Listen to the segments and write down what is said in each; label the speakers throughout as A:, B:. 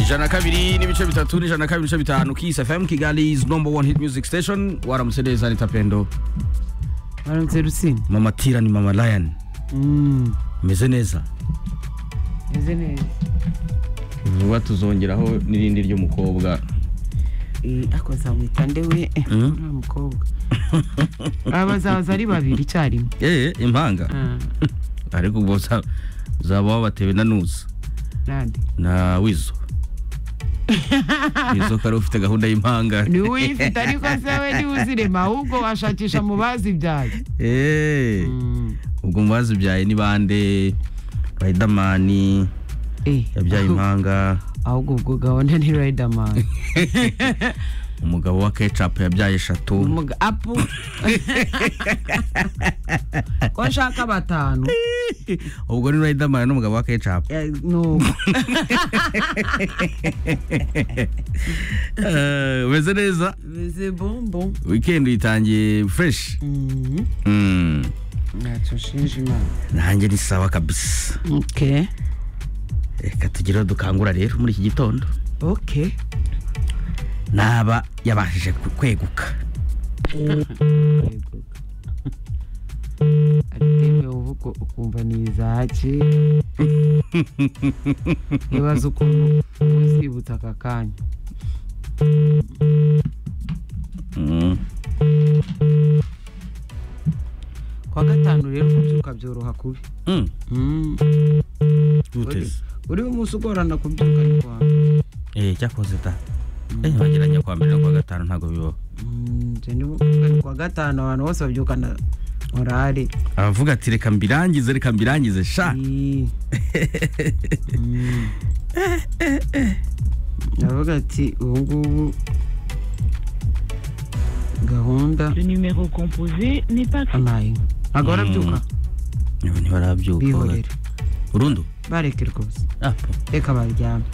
A: ijana kabiri n'ibice bitatu n'ijana kabiri n'ibice bitanu Kiss FM Kigali is number one hit music station waramutse neza ni Tapendo
B: waramutse rusine
A: mama Tira ni mama Lion
B: Mm,
A: meze neza
B: meze neza
A: vuba tuzongeraho n'irindi ry'umukobwa
B: Eh, ariko nzamwita ndewe eh,
A: Mm.
B: nta mukobwa aba bazaza ari babiri icyarimwe
A: eh impanga
B: Ah,
A: ariko ubwo za- zaba wabatewe na nuza
B: nande
A: na wizo wizo kari ufite gahunda y'impanga
B: ni uyifite ariko se we niwe uzirema ahubwo washakisha mu bazibyaye
A: Eh,
B: Mm,
A: ubwo mu bazibyaye ni bande Riderman
B: eh,
A: yabyaye impanga
B: ahubwo ubwo gahunda ni riderman
A: umugabo wa Ketchup yabyaye eshatu
B: Umuga- apu ko nshaka batanu
A: ubwo ni Riderman n'umugabo wa Ketchup
B: Eh, no
A: Eh, umeze neza
B: meze bombo
A: weekend itangiye fresh
B: Mm,
A: Mm,
B: ntacyo nshinja imana
A: nanjye ni sawa kabisa
B: okay
A: reka tugire aho dukangura rero muri iki gitondo
B: okay
A: naba yabashije ku- kweguka
B: Yego. atewe uvuga ukumva ntizake ibaza ukuntu uzibutsa aka kanya
A: Mm.
B: ku wa gatanu rero kubyuka byoroha kubi
A: Mm.
B: Mm.
A: uteze
B: uriho umunsi ugorana kubyuka ari kwawe
A: eh cyakoze ta eh bageranya kwa mbere no kwa gatanu ntago bibaho
B: Mm, njye nibo kuvuga ni ku wa gatanu abantu bose babyukana orari
A: aravuga ati reka mbirangize reka mbirangize sha
B: Ii. Mm. aravuga ati ubu ngubu gahunda
C: Le numéro composé n'est pas
B: anayi ntabwo barabyuka
A: niba ntibarabyuka
B: bihorera
A: burundu
B: bareke rwose
A: Ah,
B: reka baryame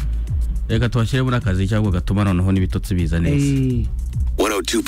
A: reka tubashyiremo n'akazi cyangwa gatuma noneho n'ibitotsi biza neza
D: 102.7